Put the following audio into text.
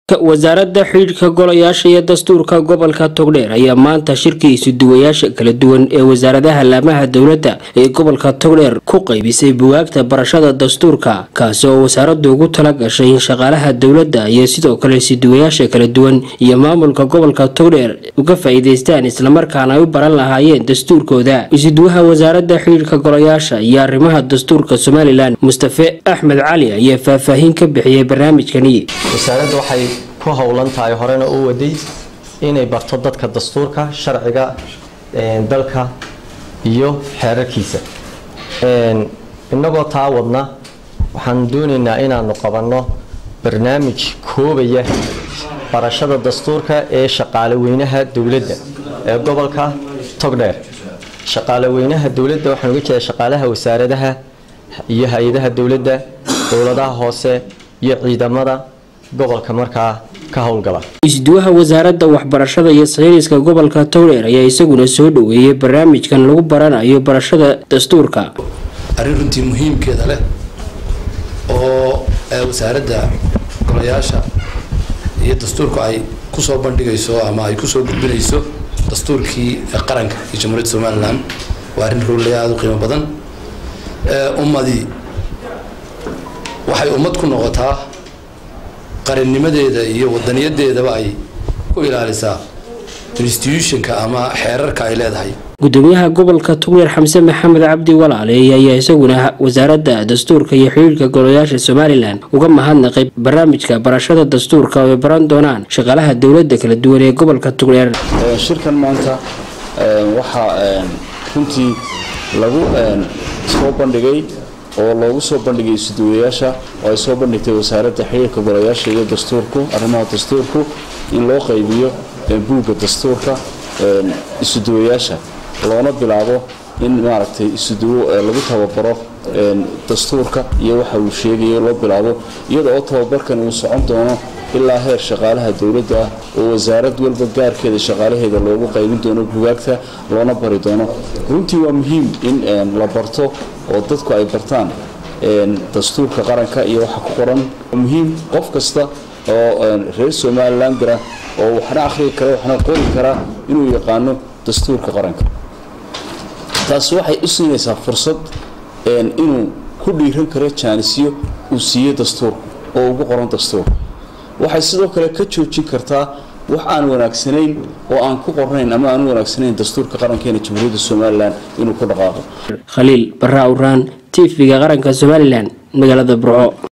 wasaaradda xidhiidhka golayaasha iyo dastuurka gobolka togdheer ayaa maanta shirkii isuduwayaasha kala duwan ee wasaaradaha laamaha dowladda ee gobolka togdheer ku qaybisay bugaagta barashada dastuurka kaasi oo wasaaraddu ugu tala gashay in shaqaalaha dowladda iyo sidoo kale isuduwayaasha kala duwan iyo maamulka gobolka togdheer uga faa'iidaystaan islamarkaana ay u baran lahaayeen dastuurkooda isuduwaha wasaaradda xidhiidhka golayaasha iyo arrimaha dastuurka somalilan mustafe axmed cali ayaa faahfaahin ka bixiyey barnaamijkani wasaaradda waxay ku howlan tahay horena u waday inay barto dadka dastuurka sharciga dalka iyo xeerarkiisa innagoo taa wadna waxaan doonaynaa inaanu qabanno barnaamij koobaya barashada dastuurka ee shaqaaleweynaha dowladda ee gobolka togdheer shaqaaleweynaha dowladda waxaan uga jeeda shaqaalaha wasaaradaha iyo hay-adaha dowladda dowladaha hoose iyo ciidamada gobolka markaa ka howlgala isduwaha wasaaradda waxbarashada iyo sayniska gobolka togdheer ayaa isaguna soo dhoweeyey barnaamijkan lagu baranayo barashada dastuurka arrin runtii muhiimkeeda leh oo wasaaradda golayaasha iyo dastuurku ay kusoo bandhigayso ama ay kusoo gudbinayso dastuurkii qaranka iyo jamhuuriyadda somalilan waa arrin rooley aada u qiimo badan ummadii waxay ummad ku noqotaa qarannimadeeda iyo wadaniyadeedaba ay ku ilaalisaa institutionka ama xeerarka ay leedahay gudoomiyaha gobolka togdheer xamse maxamed cabdi walaaleey ayaa isaguna wasaaradda dastuurka iyo xidhiidhka golayaasha somalilan uga mahadnaqay barnaamijka barashada dastuurka oo ay baran doonaan shaqaalaha dowladda kala duwan ee gobolka togdheer shirkan maanta waxaa runtii lagu soo bandhigay oo loogu soo bandhigay isuduwayaasha oo ay soo bandhigtay wasaaradda xiriirka golayaasha iyo dastuurku arrimaha dastuurku in loo qaybiyo buugga dastuurka isuduwayaasha loona bilaabo in maaragtay isuduwo lagu tababaro dastuurka iyo waxa uu sheegayo loo bilaabo iyada oo tababarkan uu socon doono ilaa heer shaqaalaha dowladda ah oo wasaarad walba gaarkeeda shaqaalaheeda loogu qaybin doono bugaagta loona bari doono runtii waa muhiim in la barto oo dadku ay bartaan dastuurka qaranka iyo waxa ku qoran muhiim qof kasta oo reer somalilan gara oo waxna akhriyi kara waxna qori kara inuu yaqaano dastuurka qaranka taasi waxay u siinaysaa fursad inuu ku dhiiran karo jaanisyo uu siiyo dastuurka oo ugu qoran dastuurka waxay sidoo kale ka joojin kartaa wax aan wanaagsanayn oo aan ku qornayn ama aan wanaagsanayn dastuurka qarankeena jamhuuriyadda somalilan inuu ku dhaqaaqo khaliil barra awraan tv-ga qaranka somalilan magaalada burco